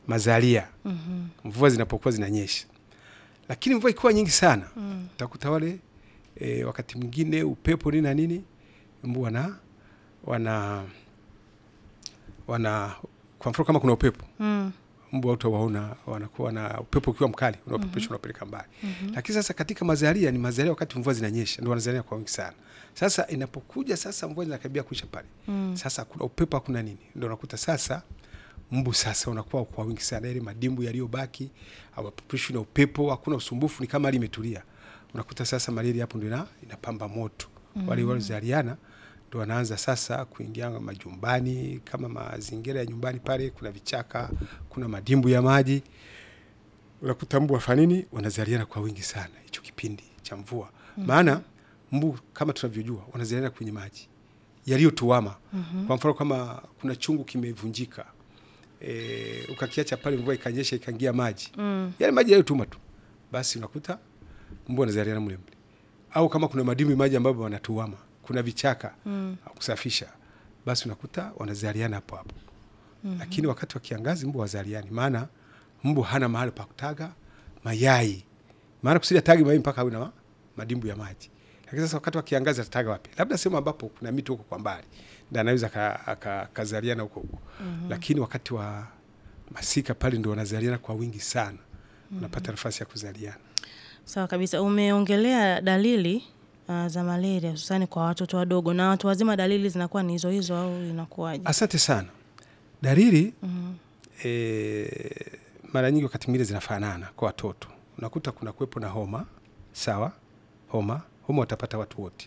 mazalia Mhm. mvua zinapokuwa zinanyesha, lakini mvua ikiwa nyingi sana Mm. utakuta wale e, wakati mwingine upepo nini na nini, mbu wana wana wana kwa mfano kama kuna upepo Mm. mbu hautawaona, wanakuwa na upepo ukiwa mkali unaopepesha unapeleka mbali. Lakini sasa katika mazalia ni mazalia wakati mvua zinanyesha ndio wanazalia kwa wingi sana. Sasa inapokuja sasa mvua zinakaribia kuisha pale, Mm. sasa kuna upepo hakuna nini, ndio unakuta sasa mbu sasa unakuwa kwa wingi sana, ile madimbu yaliyobaki hawapepeshwi na upepo, hakuna usumbufu, ni kama hali imetulia. Unakuta sasa malaria hapo ndio ina- inapamba moto. Wale waliozaliana ndio wanaanza sasa kuingia majumbani, kama mazingira ya nyumbani pale kuna vichaka, kuna madimbu ya maji, unakuta mbu wafanya nini, wanazaliana kwa wingi sana hicho kipindi cha mvua. Maana mbu kama tunavyojua wanazaliana kwenye maji yaliyotuama. Kwa mfano kama kuna chungu kimevunjika e, ukakiacha pale, mvua ikanyesha ikaingia maji Mm. yale maji yaliyotuma tu, basi unakuta mbu wanazaliana mle mle. Au kama kuna madimbwi maji ambayo wanatuama, kuna vichaka Mm. kusafisha, basi unakuta wanazaliana hapo hapo. Lakini wakati wa kiangazi mbu wazaliani, maana mbu hana mahali pa kutaga mayai, maana kusudi atage mayai mpaka awe na ma- madimbu ya maji. Lakini sasa wakati wa kiangazi atataga wapi? Labda sehemu ambapo kuna miti huko kwa mbali, ndio anaweza aka- aka- akazaliana huko huko. Lakini wakati wa masika pale ndio wanazaliana kwa wingi sana, unapata nafasi ya kuzaliana. Sawa kabisa. Umeongelea dalili uh, za malaria hususani kwa watoto wadogo na watu wazima, dalili zinakuwa ni hizo hizo au inakuwaje? Asante sana. Dalili Mhm. e, mara nyingi wakati mwingine zinafanana kwa watoto. Unakuta kuna kuwepo na homa, sawa, homa homa watapata watu wote.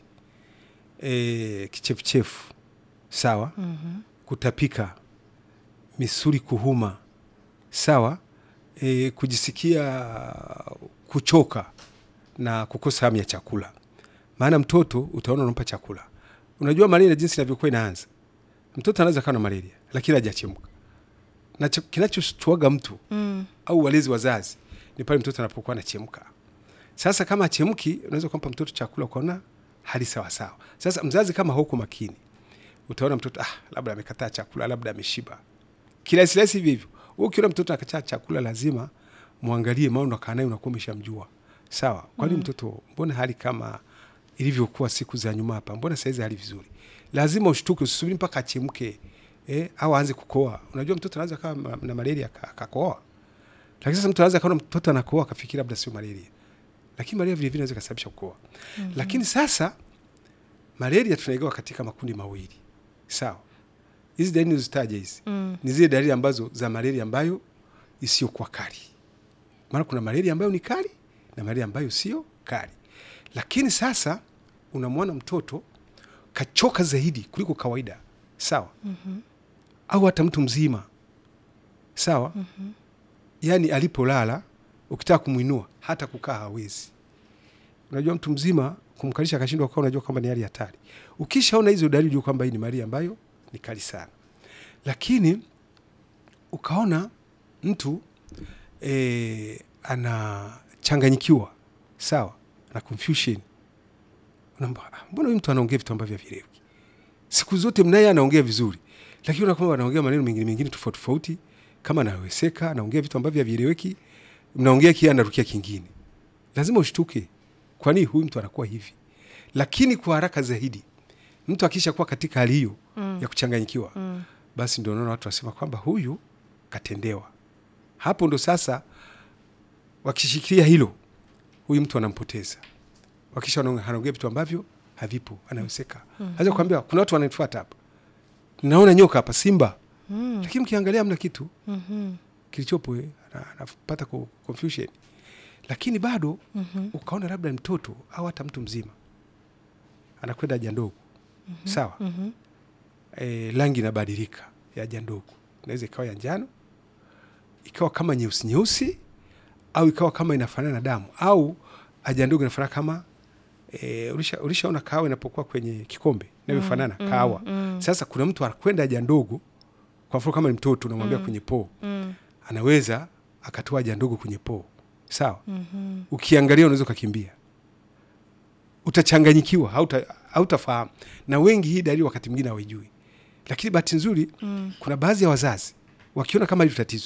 E, kichefuchefu, sawa, Mhm. kutapika, misuli kuhuma, sawa, e, kujisikia kuchoka na kukosa hamu ya chakula. Maana mtoto utaona unampa chakula, unajua malaria jinsi inavyokuwa inaanza, mtoto anaweza kawa na malaria lakini hajachemka, na cha- kinachoshtuaga mtu Mm. au walezi wazazi ni pale mtoto anapokuwa anachemka. Sasa kama achemki, unaweza kumpa mtoto chakula ukaona hali sawa sawa. Sasa mzazi kama hauko makini, utaona mtoto ah, labda amekataa chakula, labda ameshiba, kirahisi rahisi hivi hivyo. Wewe ukiona mtoto akataa chakula, lazima muangalie, maana unakaa naye unakuwa umeshamjua sawa. Kwani mtoto, mbona hali kama ilivyokuwa siku za nyuma hapa, mbona saizi hali vizuri? Lazima ushtuke, usisubiri mpaka achemke eh, au aanze kukoa. Unajua mtoto anaweza kawa ma- na malaria aka- akakoa lakini sasa mtu anaweza kaona mtoto anakoa akafikiri labda sio malaria, lakini malaria vile vile inaweza kusababisha kukoa. Lakini sasa malaria tunaigawa katika makundi mawili, sawa. Hizi dalili nilizozitaja hizi Mm. ni zile dalili ambazo za malaria ambayo isiyokuwa kali, maana kuna malaria ambayo ni kali na malaria ambayo sio kali. Lakini sasa unamwona mtoto kachoka zaidi kuliko kawaida, sawa, Mhm. au hata mtu mzima, sawa Mhm. yaani alipolala ukitaka kumwinua hata kukaa hawezi. Unajua mtu mzima kumkalisha akashindwa kukaa, unajua kwamba ni hali hatari. Ukishaona hizo dalili, jua kwamba hii ni malaria ambayo ni kali sana. Lakini ukaona mtu e, anachanganyikiwa sawa na confusion, unaamba "Ah, mbona huyu mtu anaongea vitu ambavyo havieleweki? Siku zote mnaye anaongea vizuri, lakini unaona kwamba anaongea maneno mengine mengine tofauti tofauti, kama anaweseka, anaongea vitu ambavyo havieleweki, mnaongea kia anarukia kingine. Lazima ushtuke, kwani huyu mtu anakuwa hivi? Lakini kwa haraka zaidi, mtu akisha kuwa katika hali hiyo Mm. ya kuchanganyikiwa, Mm. basi ndio unaona watu wasema kwamba huyu katendewa. Hapo ndo sasa wakishikilia hilo, huyu mtu anampoteza. Wakisha anaongea anaongea vitu ambavyo havipo, anaweseka. Haweza kuambia kuna watu wananifuata hapa, naona nyoka hapa, simba, Mm. lakini mkiangalia hamna kitu Mhm. kilichopo, eh, ana- anapata ko- confusion. Lakini bado Mhm. ukaona labda ni mtoto au hata mtu mzima anakwenda haja ndogo, sawa Mhm. e, rangi inabadilika ya haja ndogo, inaweza ikawa ya njano, ikawa kama nyeusi nyeusi, au ikawa kama inafanana na damu, au haja ndogo inafanana kama e, ulisha ulishaona kahawa inapokuwa kwenye kikombe inavyofanana Mm, kahawa. mm. Sasa kuna mtu anakwenda haja ndogo, kwa mfano kama ni mtoto unamwambia kwenye poo, Mm. anaweza akatoa haja ndogo kwenye poo, sawa Mhm. ukiangalia unaweza ukakimbia, utachanganyikiwa, hauta- hautafahamu. Na wengi hii dalili wakati mwingine hawaijui, lakini bahati nzuri Mm. kuna baadhi ya wazazi wakiona kama hili tatizo